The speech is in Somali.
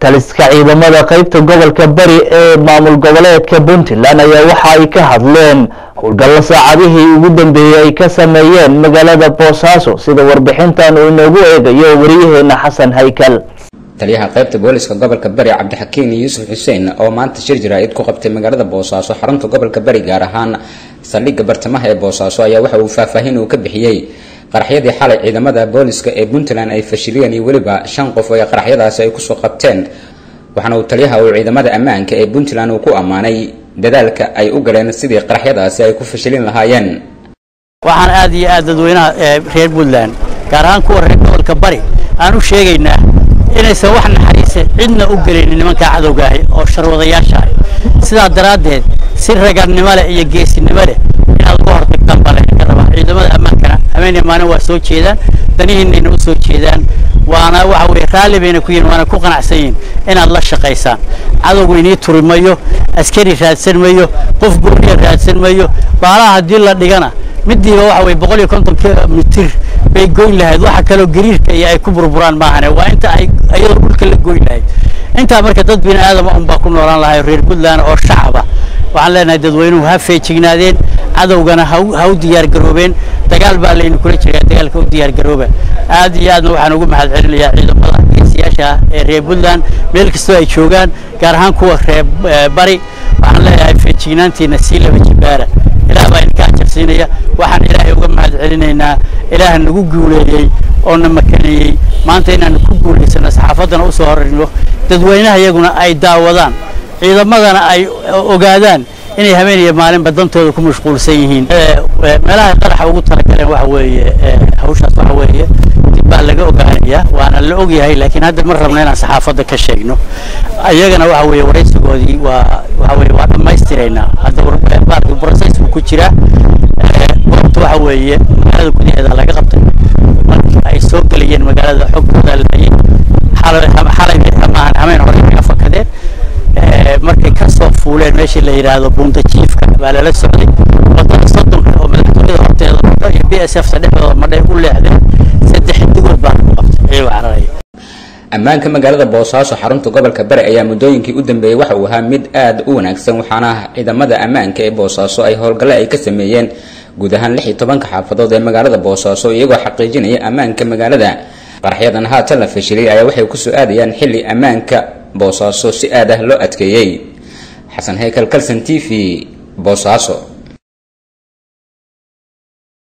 taliska ciidamada qaybta gobolka bari ee maamul goboleedka puntland ayaa waxa ay ka hadleen howlgallo saacadihii ugu dambeeyey ay ka sameeyeen magaalada boosaaso sida warbixintan uu inoogu eegayo wariyaheena xasan haykal taliyaha qaybta booliska gobolka bari cabdixakiin yuusuf xuseen oo maanta shir jaraa'id ku qabtay magaalada boosaaso xarunta gobolka bari gaar ahaan saldhigga bartamaha ee boosaaso ayaa waxa uu faahfaahin uu ka bixiyey qaraxyadii xalay ciidamada booliska ee puntland ay fashiliyeen iyo weliba shan qof oo qaraxyadaasi ay kusoo qabteen waxaana uu taliyaha uu ciidamada ammaanka ee puntland uu ku ammaanay dadaalka ay u galeen sidii qaraxyadaasi ay ku fashilin lahaayeen waxaan aad iyo aad dadweynaha reer puntland gaar ahaan kuwa reer gobolka bari aan u sheegaynaa inaysan wax naxariisa cidna u gelinin nimankaa cadowgaahi oo sharwadayaasha ah sidaa daraaddeed si ragarnimo leh iyo geesinimo leh inaad uga hortagtaan baa laydinka rabaa ciidamada ammaankana habeen iyo maalin waa soo jeedaan danihiinayna u soo jeedaan waana waxa weye raalli bayna ku yihin waana ku qanacsan yihin inaad la shaqaysaan cadowgu inii turi mayo askari raadsan mayo qof gooniya raadsan mayo baalaha haddii la dhigana midiiba waxa weye boqol iyo konton mitir bay goyn lahayd waxa kaloo gariirka iyo ay ku burburaan maahane waa inta ay iyadoo dhulka la goyn lahayd intaa marka dad bini aadama un baa ku noolaan lahay reer puntland oo shacaba waxaan leenahay dadweynuhu ha feejignaadeen cadowgana ha u diyaar garoobeen dagaal baa laynu kula jiraa dagaalka u diyaar garooba aad iyo aadna waxaan ugu mahad celinayaa ciidamada geesiyaasha ah ee reer puntland meel kastoo ay joogaan gaar ahaan kuwa reer bari waxaan leeyahay feejignaantiina sii laba jibaara ilaah baa idinka ajarsiinaya waxaan ilaahay uga mahad celinaynaa ilaah nagu guuleeyey oo na makaneeyey maanta inaanu ku guulaysano saxaafaddana usoo horayno dadweynaha iyaguna ay daawadaan ciidamadana ay ogaadaan inay habeenaya maalinba dantooda ku mashquulsan yihiin meelaha qaraxa ugu talagaleen waxa weeye hawshaas waxa weeye dib baa laga ogaanaya waana la ogyahay laakiin hadda ma rabno inaan saxaafadda ka sheegno iyagana waxa weeye waraysigoodii waa waxa weye waa dhammaystiraynaa hadda baarki process buu ku jiraa goobta waxa weeye magaalada gudaheeda laga qabtay markii ay soo gelayeen magaalada xogtooda laayay xalay xalay amaahan hameen hore kaga fakadeen markay ka soo fuuleen meeshii la yidhaahdo buunta jiifka baa lala socday wadada soddonka oo madaxtooyada horteeda madho iyo b s f ta dhexdooda madhay u leexdeen saddex digood baa lagu qabtay iyagoo cararaya ammaanka magaalada boosaaso xarunta gobolka bari ayaa muddooyinkii u dambeeyey waxa uu ahaa mid aad u wanaagsan waxaana ciidamada ammaanka ee boosaaso ay howlgalle ay ka sameeyeen guud ahaan lix iyo tobanka xaafadood ee magaalada boosaaso iyagoo xaqiijinaya ammaanka magaalada qaraxyadan haatan la fashilay ayaa waxay kusoo aadayaan xilli ammaanka boosaaso si aad ah loo adkeeyey xasan haykal kalson t v boosaaso